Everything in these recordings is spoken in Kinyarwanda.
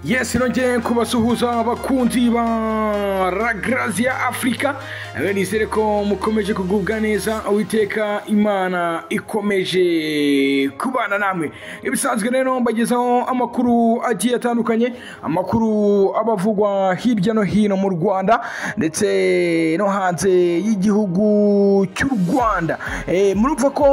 yesi nongeye kubasuhuza abakunzi ba ragaraziya afurika nizere ko mukomeje kugubwa neza uwiteka imana ikomeje kubana namwe ibisanzwe rero mbagezaho amakuru agiye atandukanye amakuru abavugwa hirya no hino mu rwanda ndetse no hanze y'igihugu cy'u rwanda murumva ko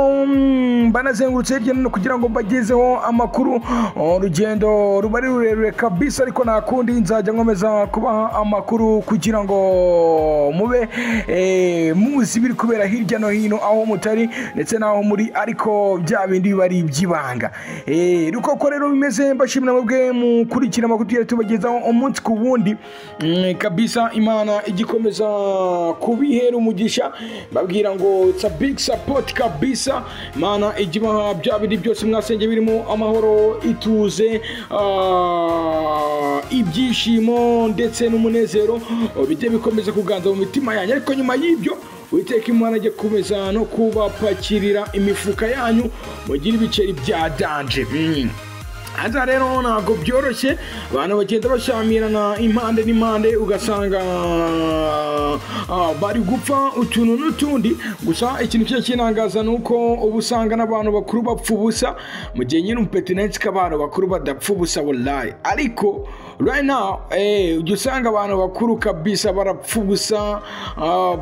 banazengurutse hirya no hino kugira ngo mbagezeho amakuru urugendo ruba ari rurerure kabisa ariko nta kundi nzajya nkomeza kubaha amakuru kugira ngo mube muzi ibiri kubera hirya no hino aho mutari ndetse n'aho muri ariko bya bindi biba ari iby'ibanga ruko ko rero bimeze mbashimira mubwe mukurikira amakuru tugera tubagezaho umunsi ku wundi kabisa imana igikomeza kubihera umugisha babwira ngo it's a big support kabisa imana ijya ibaha bya bindi byose mwasenge birimo amahoro ituze ibyishimo ndetse n'umunezero bijye bikomeza kuganza mu mitima yanyu ariko nyuma y'ibyo witeka imana ajya kumeza no kubapakirira imifuka yanyu mugire ibiceri bya danje aza rero ntabwo byoroshye abantu bagenda bashyamirana impande n'impande ugasanga bari gupfa utuntu n'utundi gusa ikintu cyose kinangaza ni uko uba usanga n'abantu bakuru bapfa ubusa mu gihe nyine umupetinensi k'abantu bakuru badapfa ubusa burayi ariko right now eh ujya usanga abantu bakuru kabisa barapfa ubusa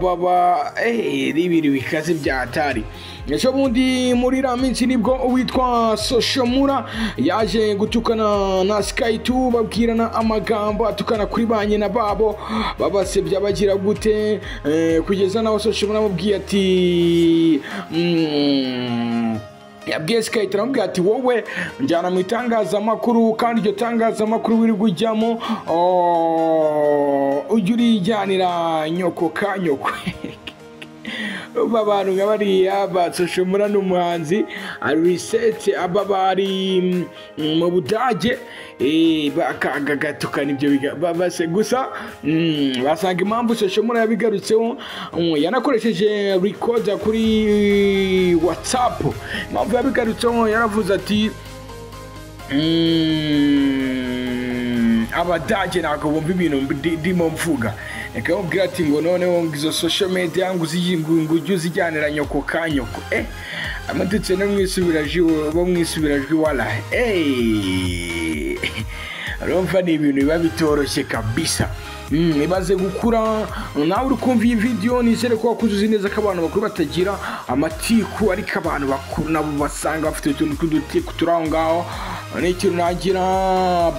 baba eh ibintu bikaze bya hatari ese bundi muri iriya minsi nibwo uwitwa soshomura yaje gutukana na sikayitu babwirana amagambo atukana kuri ba nyina babo babasebya bagira gute kugeza n'aho soshomura amubwiye ati yabwiye sikayiti aramubwira ati wowe njyana mu itangazamakuru kandi iryo tangazamakuru wirirwa ujyamo ujye urijyanira nyoko ka nyoko aba bantu nka bariya basoshomura ni umuhanzi arisetse aba bari mu budage bakagatukana ibyo babase gusa basanga impamvu soshomura yabigarutseho yanakoresheje rikoda kuri watsapu impamvu yabigarutseho yaravuze ati abadage ntabwo bumva ibintu ndimo mvuga reka bamubwira ati ngo noneho izo social media ngo ujye uzijyanira nyoko ka nyoko eh amadutse no mu isubirajwi bo mu isubirajwi wala eh urumva ni ibintu biba bitoroshye kabisa ibaze gukura nawe uri kumva iyi videwo nizere ko wakuze uzi neza ko abantu bakuru batagira amatiku ariko abantu bakuru nabo basanga bafite utuntu tw'udutiku turi aho ngaho ni ikintu nagira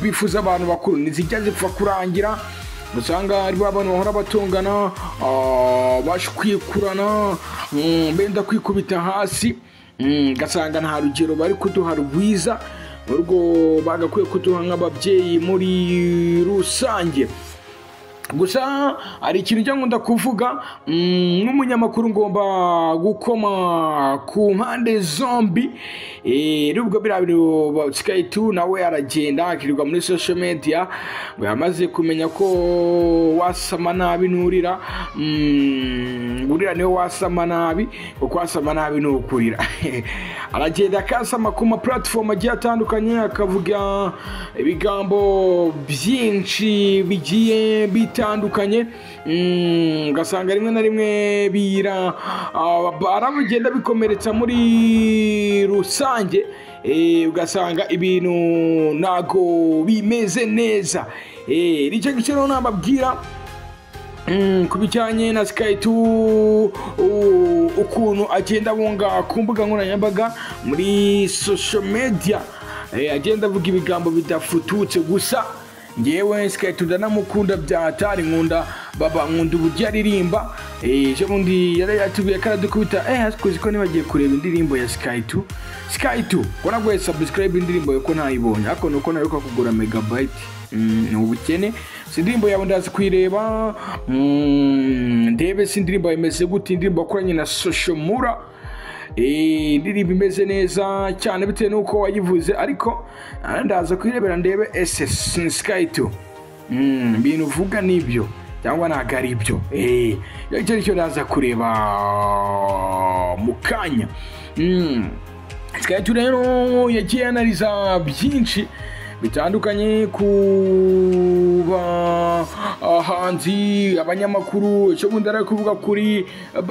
bifuza abantu bakuru ntizijya zipfa kurangira usanga ari ba bantu bahora batungana bashikurana benda kwikubita hasi ugasanga nta rugero bari kuduha rwiza urwo bagakwiye kuduha nk'ababyeyi muri rusange gusa hari ikintu ujya nkunda kuvuga nk'umunyamakuru ngomba gukoma ku mpande zombi nubwo biriya bintu sikayitu nawe aragenda akirirwa muri sosho mediya ngo yamaze kumenya ko wasama nabi nurira urira niwe wasama nabi kuko wasama nabi nukurira aragenda akasama ku mapuratifomu agiye atandukanye akavuga ibigambo byinshi bigiye bita bitandukanye ugasanga rimwe na rimwe bira barabugenda bikomeretsa muri rusange ugasanga ibintu ntago bimeze neza nicyo gice rero nababwira ku bijyanye na sikayitu ukuntu agenda abunga ku mbuga nkoranyambaga muri sosho mediya agenda avuga ibigambo bidafututse gusa ngewe sikayiti ndanamukunda bya hatari nkunda baba nkunda uburyo aririmba ejo bundi yari yatubwiye ko aradukubita eh asikuzi ko nibagiye kureba indirimbo ya sikayitu sikayitu ko naguye sabusikarayibe indirimbo yo ko ntayibonye ariko nuko naruka kugura megabayiti ni ubukene si indirimbo yawe ndazi kuyireba ndebe si indirimbo imeze gute indirimbo yakoranye na soshomura indirimbo imeze neza cyane bitewe n'uko wayivuze ariko ndaza kuyirebera ndebe ese sikayiti ibintu uvuga nibyo cyangwa ntabwo ari ibyo icyo ari cyo ndaza kureba mu kanya sikayiti rero yagiye anariza byinshi bitandukanye ku bahanzi abanyamakuru icyo bundi ari kuvuga kuri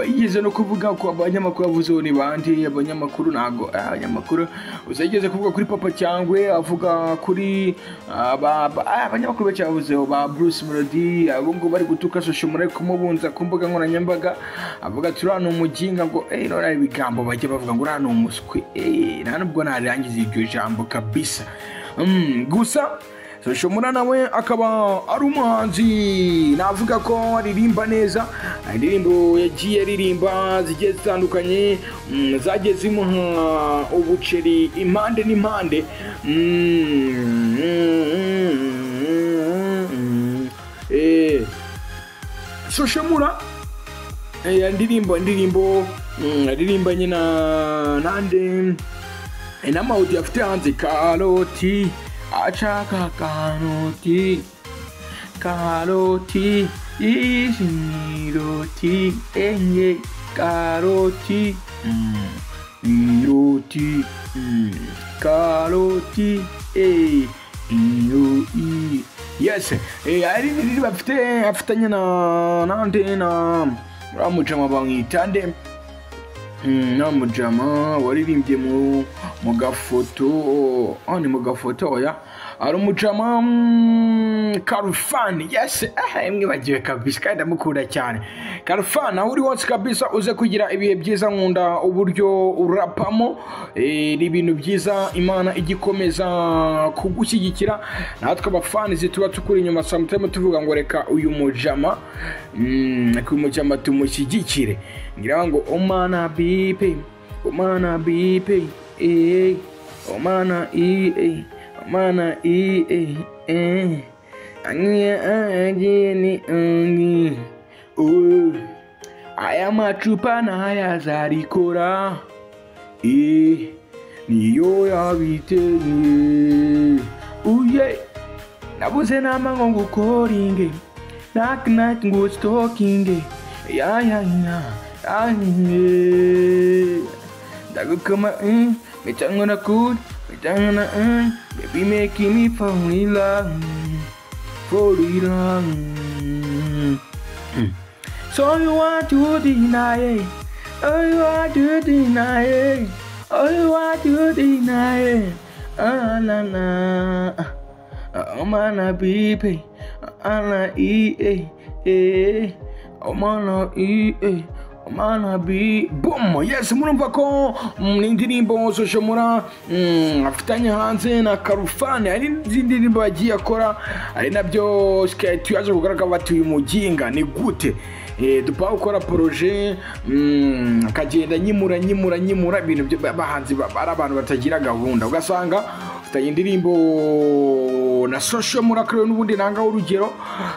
yigeze no kuvuga ko abanyamakuru avuze ni bandi abanyamakuru ntabwo abanyamakuru uzageze kuvuga kuri papa cyangwe avuga kuri ah, ba- ba- ah, abanyamakuru bacyavuzeho ba bruce melody abo ngo bari gutuka social muri kumubunza ku mbuga nkoranyambaga avuga ati uriya ni umuginga ngo eee none hari ibigambo bajya bavuga ngo uriya ni umuswi eee nta nubwo ntarangiza iryo jambo kabisa Mm, gusa Soshomura nawe akaba ari umuhanzi navuga ko aririmba neza indirimbo yagiye aririmba zigiye zitandukanye mm, zagiye zimuha ubuceri impande n'impande Mm, mm, mm, mm. Eh, Soshomura eh, indirimbo indirimbo mm, yaririmbanye na nande inamawudi afite hanze karoti ashaka karoti karoti ishiroti enye karoti mm, iroti mm, karoti eh, iyo i yes eh, ari ibiri bafite afitanye na nande na ramujama bamwita nde Mm, na mujama waririmbye mu mu gafoto ah ni mu gafoto oya ari umujama mm, karufani yes eh imwe bagiwe kabisa kandi ndamukunda cyane karufani aho uri hose kabisa uze kugira ibihe byiza nkunda uburyo urapamo eh, ni ibintu byiza imana igikomeza kugushyigikira natwe abafanizi tuba tukuri inyuma samutime tuvuga ngo reka uyu mujama mm, reka uyu mujama tumushyigikire ngira ngo omana bipe omana bipe eee omana ee omana ee ee angiye agiye ni angi uwe aya macupa ntayazarikora eee niyo yabiteye uye nabuze nama ngo ngukoringe nak nak ngo stalkinge ya ya ya ya ya. ndagukoma mm, mitangona good mitangona mm, baby making me fall in love fall in love so you want to deny it. Oh, you want to deny it. Oh, you want to deny it. Ah, na na. Ah, Oh, man, ah, baby. Ah, na, eh, eh, eh. Oh, man, ah, eh, eh. Oh, man, ah, be- Boom! Yes, murumva ko mm, ni indirimbo Soshomura mm, afitanye hanze na Karufani hari n'izindi ndirimbo yagiye akora ari nabyo Skate yaje kugaragara bati uyu muginga ni gute Eh, dupa gukora poroje mm, akagenda nyimura nyimura nyimura ibintu byo- bahanzi ba- ari abantu batagira gahunda ugasanga ufitanye indirimbo na social murakorewe n'ubundi nangaho urugero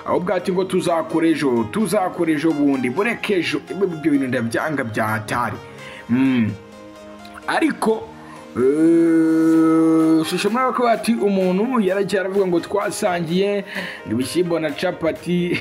aho bwati ngo tuzakora ejo tuzakora ejo bundi bureke ejo ibyo bintu ndabyanga bya hatari mm. ariko shusho muri ako bati umuntu yaragiye aravuga ngo twasangiye ibishyimbo na capati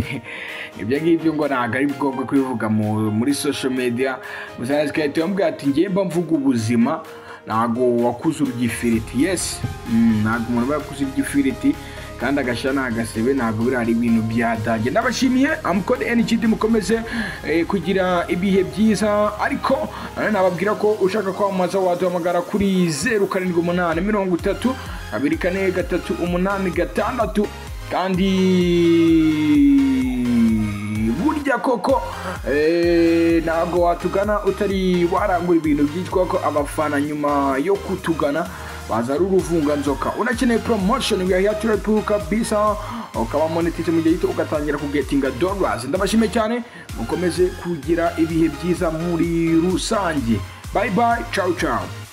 ibyo ngibyo ngo ntabwo ari ngombwa kubivuga mu- muri social media musanze sikahita yamubwira ati njye mba mvuga ubuzima ntabwo wakuze urya ifiriti yes Mm, ntabwo umuntu aba yakuze urya ifiriti kandi agashyira n'agasebe ntabwo biriya ari ibintu byadage ndabashimiye amukode enigidi mukomeze eh, kugira ibihe byiza ariko nanone nababwira ko ushaka kwamamaza waduhamagara kuri zeru karindwi umunani mirongo itatu kabiri kane gatatu umunani gatandatu kandi burya koko eh, ntabwo watugana utari warangura ibintu byitwa ko abafana nyuma yo kutugana baza ari uruvunganzoka unakeneye promotion we are here to help you kabisa ukaba monetize mu gihe gito ugatangira kugetinga dollars ndabashime cyane mukomeze kugira ibihe byiza muri rusange bye bye ciao ciao